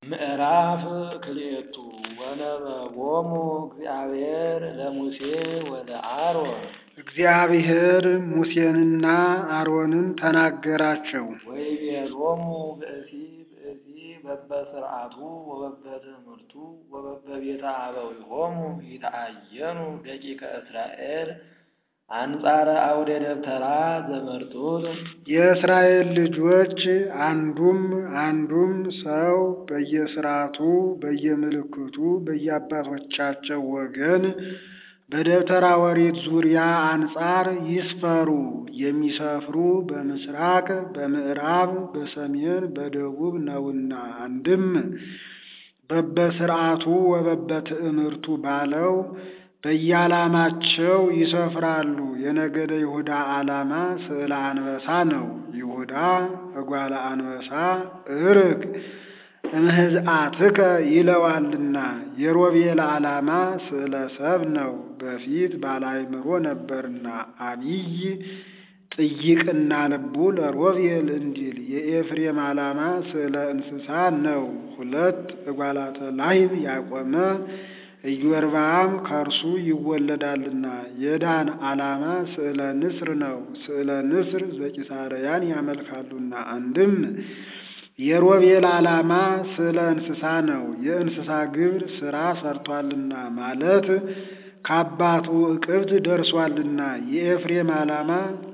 ምዕራፍ ክልኤቱ ወነበቦሙ እግዚአብሔር ለሙሴ ወለአሮን እግዚአብሔር ሙሴንና አሮንን ተናገራቸው። ወይቤሎሙ ብእሲ ብእሲ በበስርዓቱ ወበበትምህርቱ ወበበቤተ አበዊሆሙ ይትዓየኑ ደቂቀ እስራኤል አንጻረ አውደ ደብተራ ዘመርጡል የእስራኤል ልጆች አንዱም አንዱም ሰው በየስርዓቱ በየምልክቱ በየአባቶቻቸው ወገን በደብተራ ኦሪት ዙሪያ አንጻር ይስፈሩ። የሚሰፍሩ በምስራቅ በምዕራብ በሰሜን በደቡብ ነውና አንድም በበስርዓቱ ወበበትዕምርቱ ባለው በየዓላማቸው ይሰፍራሉ። የነገደ ይሁዳ ዓላማ ስዕለ አንበሳ ነው። ይሁዳ እጓለ አንበሳ እርግ እምህዝአትከ ይለዋልና። የሮቤል ዓላማ ስዕለ ሰብ ነው። በፊት ባለአእምሮ ነበርና አቢይ ጥይቅና ልቡ ለሮቤል እንዲል። የኤፍሬም ዓላማ ስዕለ እንስሳ ነው። ሁለት እጓላተ ላህብ ያቆመ ኢዮርብዓም ከእርሱ ይወለዳልና። የዳን ዓላማ ስዕለ ንስር ነው። ስዕለ ንስር ዘቂሳርያን ያመልካሉና። አንድም የሮቤል ዓላማ ስዕለ እንስሳ ነው። የእንስሳ ግብር ሥራ ሰርቷልና ማለት ከአባቱ እቅብት ደርሷልና። የኤፍሬም ዓላማ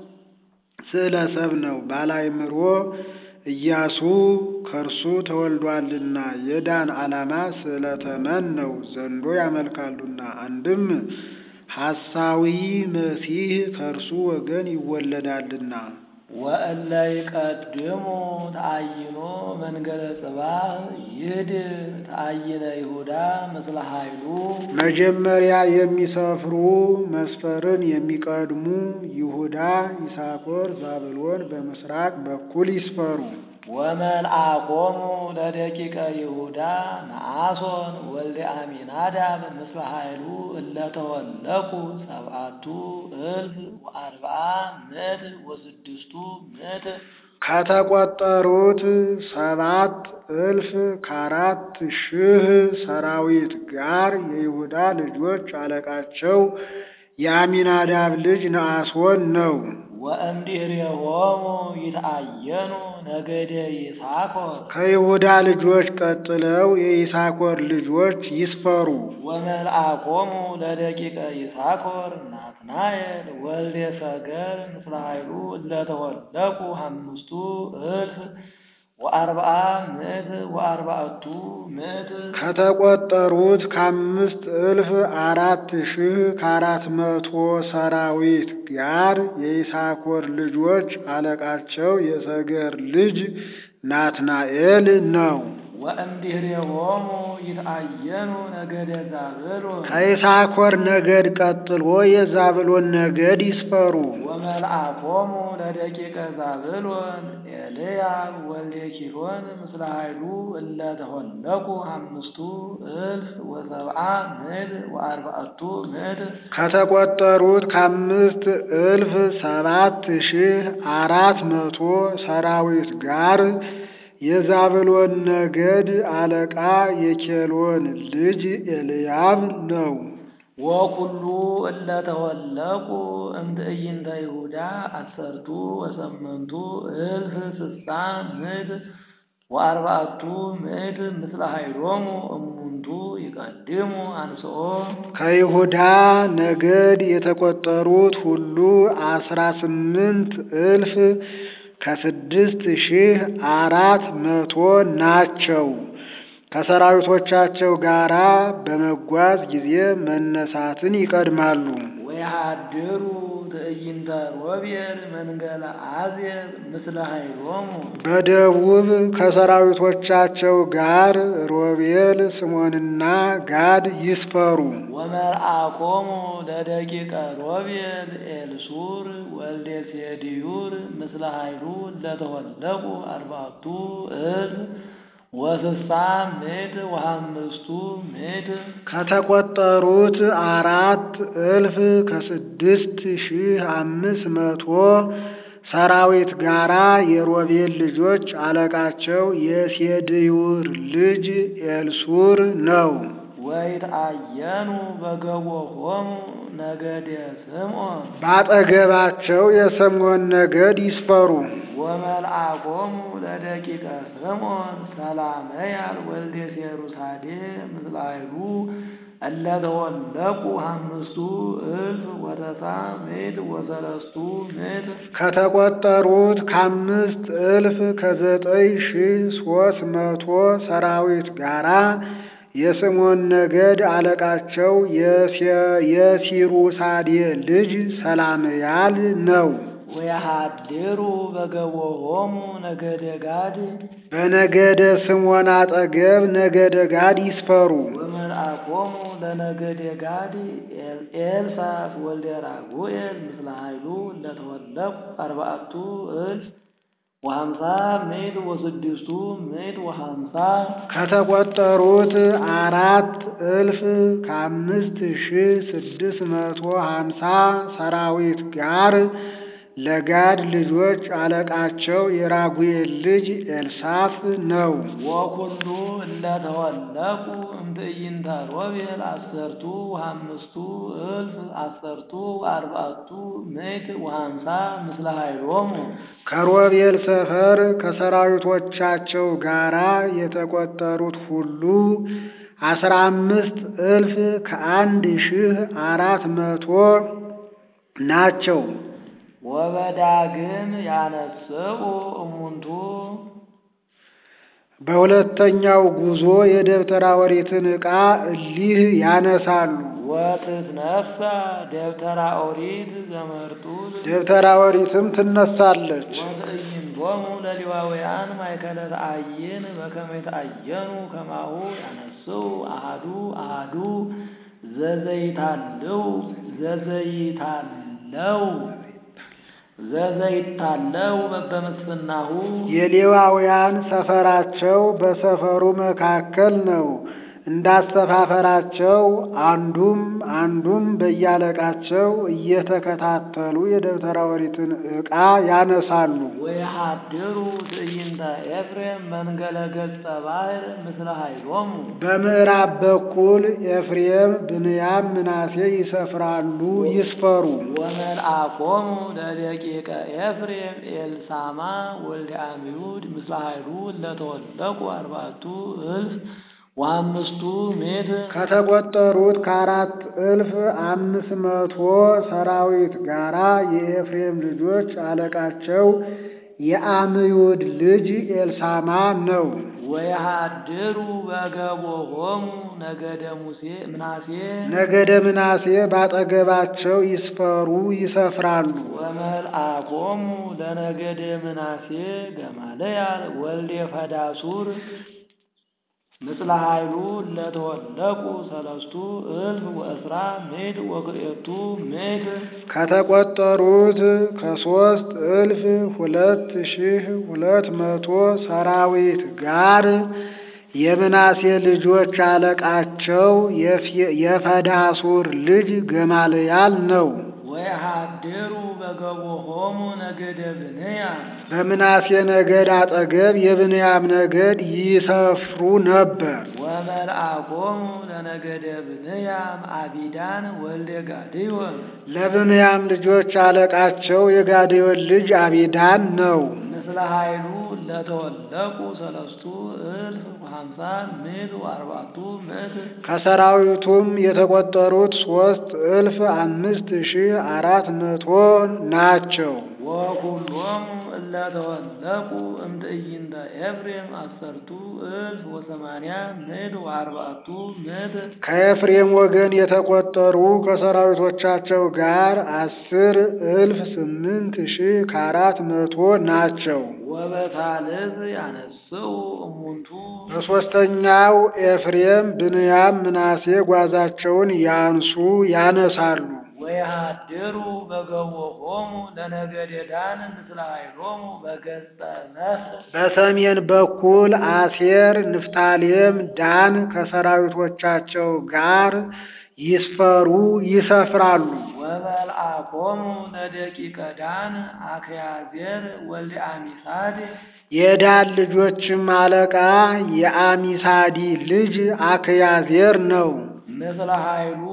ስዕለ ሰብ ነው። ባለአእምሮ ኢያሱ ከእርሱ ተወልዷልና። የዳን ዓላማ ስዕለ ተመን ነው። ዘንዶ ያመልካሉና። አንድም ሐሳዊ መሲህ ከእርሱ ወገን ይወለዳልና። ወእለ ይቀድሙ ተአይኖ መንገደ ጽባህ ይህድ ተአይነ ይሁዳ ምስለ ኃይሉ መጀመሪያ የሚሰፍሩ መስፈርን የሚቀድሙ ይሁዳ፣ ይሳኮር፣ ዛብሎን በምስራቅ በኩል ይስፈሩ። ወመልአኮሙ ለደቂቀ ይሁዳ ነአሶን ወልደ አሚናዳብ ምስለ ኃይሉ እለ ተወለቁ ሰብአቱ እልፍ ወአርብዓ ምዕት ወስድስቱ ምዕት ከተቆጠሩት ሰባት እልፍ ከአራት ሺህ ሰራዊት ጋር የይሁዳ ልጆች አለቃቸው የአሚናዳብ ልጅ ነአሶን ነው። ወእምድኅሬሆሙ ይትዓየኑ ነገደ ይሳኮር ከይሁዳ ልጆች ቀጥለው የይሳኮር ልጆች ይስፈሩ። ወመልአኮሙ ለደቂቀ ይሳኮር ናትናኤል ወልደ ሰገር ምስለ ኃይሉ እለ ተወለቁ አምስቱ እልፍ ወአርብዓ ምዕት ወአርባዕቱ ምዕት ከተቆጠሩት ከአምስት እልፍ አራት ሺህ ከአራት መቶ ሰራዊት ጋር የይሳኮር ልጆች አለቃቸው የሰገር ልጅ ናትናኤል ነው። ወእምድኅሬሆሙ ይትዓየኑ ነገደ ዛብሎን ከይሳኮር ነገድ ቀጥሎ የዛብሎን ነገድ ይስፈሩ። ወመልአኮሙ ለደቂቀ ዛብሎን ኤልያብ ወልደ ኪሮን ምስለ ኃይሉ እለ ተወለቁ አምስቱ እልፍ ወሰብዓ ምዕት ወአርባዕቱ ምዕት ከተቆጠሩት ከአምስት እልፍ ሰባት ሺህ አራት መቶ ሰራዊት ጋር የዛብሎን ነገድ አለቃ የኬሎን ልጅ ኤልያብ ነው። ወኩሉ እለ ተወለቁ እምትዕይንተ ይሁዳ አሰርቱ ወሰመንቱ እልፍ ስሳ ምዕት ወአርባዕቱ ምዕት ምስለ ኃይሎሙ እሙንቱ ይቀድሙ አንስኦ ከይሁዳ ነገድ የተቆጠሩት ሁሉ አስራ ስምንት እልፍ ከስድስት ሺህ አራት መቶ ናቸው። ከሰራዊቶቻቸው ጋር በመጓዝ ጊዜ መነሳትን ይቀድማሉ። ወየሃድሩ ትዕይንተ ሮቤል መንገለ አዜብ ምስለ ኃይሎሙ በደቡብ ከሰራዊቶቻቸው ጋር ሮቤል፣ ስምዖንና ጋድ ይስፈሩ። ወመልአኮሙ ለደቂቀ ሮቤል ኤልሱር ወልደ ሴድዩር ምስለ ኃይሉ ለተወለቁ አርባዕቱ እልፍ ወስሳ ምዕት ወአምስቱ ምዕት ከተቆጠሩት አራት እልፍ ከስድስት ሺህ አምስት መቶ ሰራዊት ጋራ የሮቤል ልጆች አለቃቸው የሴድዩር ልጅ ኤልሱር ነው። ወይትአየኑ በገቦሆሙ ነገደ ስምዖን ባጠገባቸው የስምዖን ነገድ ይስፈሩ። ወመልአኮሙ ለደቂቀ ስምዖን ሰላመያል ወልደ ሴሩሳዴ ምስለ ኃይሉ እለ ተወለቁ አምስቱ እልፍ ወተሳ ምዕት ወሰለስቱ ምዕት ከተቆጠሩት ከአምስት እልፍ ከዘጠኝ ሺህ ሦስት መቶ ሰራዊት ጋራ የስምዖን ነገድ አለቃቸው የሲሩሳዴ ልጅ ሰላምያል ነው። ወያሃድሩ በገቦሆሙ ነገደ ጋድ በነገደ ስምዖን አጠገብ ነገደ ጋድ ይስፈሩ። ወመልአኮሙ ለነገደ ጋድ ኤልሳፍ ወልደ ራጉኤል ምስለ ኃይሉ ለተወለቁ አርባዕቱ እልፍ ወሀምሳ ምዕት ወስድስቱ ምዕት ወሀምሳ ከተቆጠሩት አራት እልፍ ከአምስት ሺህ ስድስት መቶ ሀምሳ ሰራዊት ጋር ለጋድ ልጆች አለቃቸው የራጉኤል ልጅ ኤልሳፍ ነው። ወኩሉ እለ ተወለቁ እምትዕይንተ ሮቤል አሰርቱ ወአምስቱ እልፍ አሰርቱ አርባዕቱ ምዕት ወሀምሳ ምስለ ኃይሎሙ ከሮቤል ሰፈር ከሰራዊቶቻቸው ጋራ የተቆጠሩት ሁሉ አስራ አምስት እልፍ ከአንድ ሺህ አራት መቶ ናቸው። ወበዳግም ያነስኡ እሙንቱ በሁለተኛው ጉዞ የደብተራ ኦሪትን ዕቃ እሊህ ያነሳሉ። ወትትነሳ ደብተራ ኦሪት ዘመርጡል ደብተራ ኦሪትም ትነሳለች። ወትዕይንቶሙ ለሌዋውያን ማእከለ ተአይን በከመ ይትአየኑ ከማሁ ያነስኡ አሃዱ አሃዱ ዘዘይታለው ዘዘይታለው ዘዘይታለው በበመስፍናሁ የሌዋውያን ሰፈራቸው በሰፈሩ መካከል ነው። እንዳሰፋፈራቸው አንዱም አንዱም በያለቃቸው እየተከታተሉ የደብተራ ኦሪትን ዕቃ ያነሳሉ። ወየሃድሩ ትዕይንተ ኤፍሬም መንገለ ገጸ ባሕር ምስለ ኃይሎሙ በምዕራብ በኩል ኤፍሬም፣ ብንያም፣ ምናሴ ይሰፍራሉ ይስፈሩ። ወመልአኮሙ ለደቂቀ ኤፍሬም ኤልሳማ ወልደ አሚሁድ ምስለ ኃይሉ ለተወለቁ አርባዕቱ እልፍ ወአምስቱ ምዕት ከተቆጠሩት ከአራት እልፍ አምስት መቶ ሰራዊት ጋራ የኤፍሬም ልጆች አለቃቸው የአምዩድ ልጅ ኤልሳማ ነው። ወየሃድሩ በገቦሆሙ ነገደ ሙሴ ምናሴ ነገደ ምናሴ ባጠገባቸው ይስፈሩ ይሰፍራሉ። ወመልአኮሙ ለነገደ ምናሴ ገማልያል ወልደ ፈዳሱር ምስለ ኃይሉ ለተወለቁ ሰለስቱ እልፍ ወእስራ ምዕት ወክልኤቱ ምዕት ከተቆጠሩት ከሶስት እልፍ ሁለት ሺህ ሁለት መቶ ሰራዊት ጋር የምናሴ ልጆች አለቃቸው የፈዳሱር ልጅ ገማልያል ነው። ወየሃድሩ በገቦሆሙ ነገደ ብንያም በምናሴ ነገድ አጠገብ የብንያም ነገድ ይሰፍሩ ነበር። ወመልአኮሙ ለነገደ ብንያም አቢዳን ወልደ ጋድዮን ለብንያም ልጆች አለቃቸው የጋዴዮን ልጅ አቢዳን ነው። ምስለ ኃይሉ ለተወለቁ ሰለስቱ እልፍ ወሀምሳ ምዕት ወአርባዕቱ ምዕት ከሰራዊቱም የተቆጠሩት ሶስት እልፍ አምስት ሺህ አራት መቶ ናቸው። ወኩሎሙ እለ ተወለቁ እምትዕይንተ ኤፍሬም አሰርቱ እልፍ ወሰማንያ ምዕት ወአርባዕቱ ምዕት ከኤፍሬም ወገን የተቆጠሩ ከሰራዊቶቻቸው ጋር አስር እልፍ ስምንት ሺህ ከአራት መቶ ናቸው። ወበታልፍ ያነስኡ እሙንቱ በሦስተኛው ኤፍሬም፣ ብንያም፣ ምናሴ ጓዛቸውን ያንሱ ያነሳሉ። ወየሃድሩ በገቦሆሙ ለነገደ ዳን ምስለ ኃይሎሙ በገጸ ነፍስ በሰሜን በኩል አሴር፣ ንፍታሌም፣ ዳን ከሰራዊቶቻቸው ጋር ይስፈሩ ይሰፍራሉ። ወበልአኮሙ ለደቂቀ ዳን አክያዜር ወልደ አሚሳድ የዳን ልጆችም አለቃ የአሚሳዲ ልጅ አክያዜር ነው። ምስለ ኃይሉ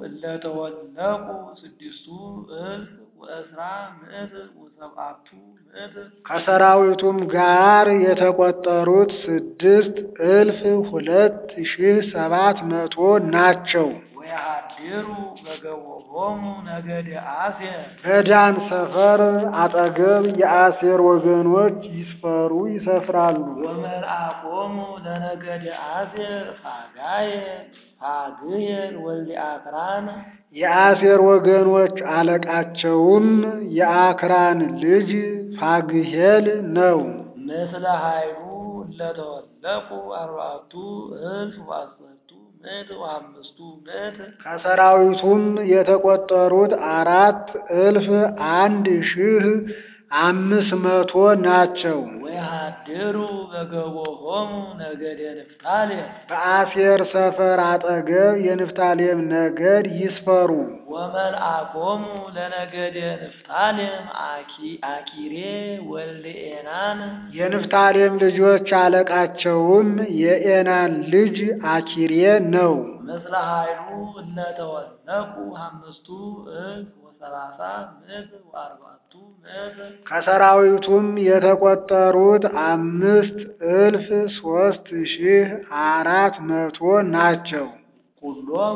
እለተወለቁ ስድስቱ እልፍ ወእስራ ምዕት ወሰብአቱ ምዕት ከሰራዊቱም ጋር የተቆጠሩት ስድስት እልፍ ሁለት ሺህ ሰባት መቶ ናቸው። ወያሃድሩ በገቦሙ ነገደ አሴር በዳን ሰፈር አጠገብ የአሴር ወገኖች ይስፈሩ ይሰፍራሉ። ወመልአኮሙ ለነገደ አሴር ፋጋየል ፋግየል ወልደ አክራን የአሴር ወገኖች አለቃቸውም የአክራን ልጅ ፋግሄል ነው። ምስለ ኃይሉ እለተወለቁ አርባዕቱ እልፍ ወአስርቱ ምዕት ወአምስቱ ምዕት ከሰራዊቱም የተቆጠሩት አራት እልፍ አንድ ሺህ አምስት መቶ ናቸው። ወያሃድሩ በገቦሆሙ ነገደ ንፍታሌም በአሴር ሰፈር አጠገብ የንፍታሌም ነገድ ይስፈሩ። ወመልአኮሙ ለነገደ ንፍታሌም አኪ- አኪሬ ወልደ ኤናን የንፍታሌም ልጆች አለቃቸውም የኤናን ልጅ አኪሬ ነው። ምስለ ኃይሉ እለተወለቁ አምስቱ እልፍ ወሰላሳ ምዕት ወአርባዕቱ ምዕት ከሰራዊቱም የተቆጠሩት አምስት እልፍ ሶስት ሺህ አራት መቶ ናቸው። ኩሎሙ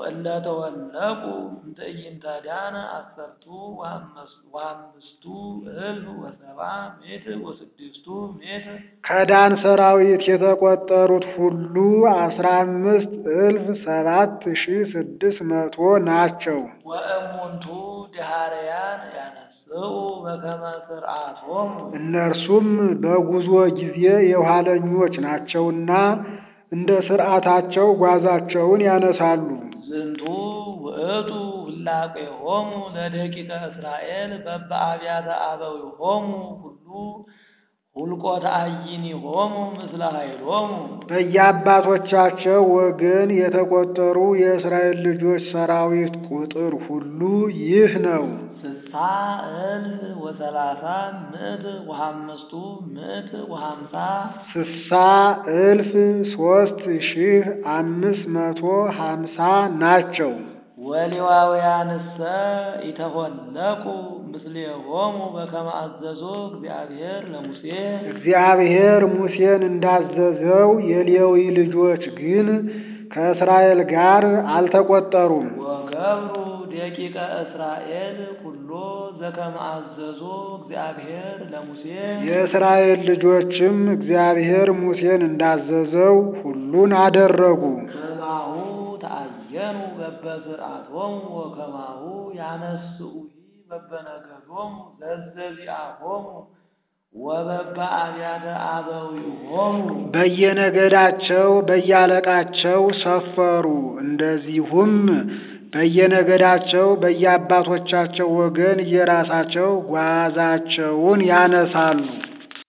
እለተወለቁ እምትዕይንተ ዳነ አሰርቱ ወአምስቱ ወአምስቱ እልፍ ወሰባ ምዕት ወስድስቱ ምዕት ከዳን ሰራዊት የተቆጠሩት ሁሉ አስራ አምስት እልፍ ሰባት ሺህ ስድስት መቶ ናቸው። ወእሙንቱ ድሃርያን ያነስኡ በከመ ስርዓቶሙ እነርሱም በጉዞ ጊዜ የኋለኞች ናቸውና እንደ ሥርዓታቸው ጓዛቸውን ያነሳሉ። ዝንቱ ውእቱ ውላቄሆሙ ለደቂቀ እስራኤል በበአብያተ አበዊሆሙ ሁሉ ሁልቆ ተአይኒሆሙ ምስለ ኃይሎሙ በየአባቶቻቸው ወገን የተቆጠሩ የእስራኤል ልጆች ሰራዊት ቁጥር ሁሉ ይህ ነው። ስሳ እልፍ ወሰላሳ ምዕት ወሐምስቱ ምዕት ወሐምሳ ስሳ እልፍ ሶስት ሺህ አምስት መቶ ሀምሳ ናቸው። ወሌዋውያንሰ ኢተሆለቁ ምስሌሆሙ በከመ አዘዞ እግዚአብሔር ለሙሴ እግዚአብሔር ሙሴን እንዳዘዘው የሌዊ ልጆች ግን ከእስራኤል ጋር አልተቆጠሩም። ወገብሩ ደቂቀ እስራኤል ኩሎ ዘከመ አዘዞ እግዚአብሔር ለሙሴ የእስራኤል ልጆችም እግዚአብሔር ሙሴን እንዳዘዘው ሁሉን አደረጉ። ከማሁ ተአየኑ በበስርዓቶሙ ወከማሁ ያነስኡ በበነገዶሙ ዘዘዚአሆሙ ወበበ አብያተ አበዊሆሙ በየነገዳቸው በያለቃቸው ሰፈሩ። እንደዚሁም በየነገዳቸው በየአባቶቻቸው ወገን የራሳቸው ጓዛቸውን ያነሳሉ።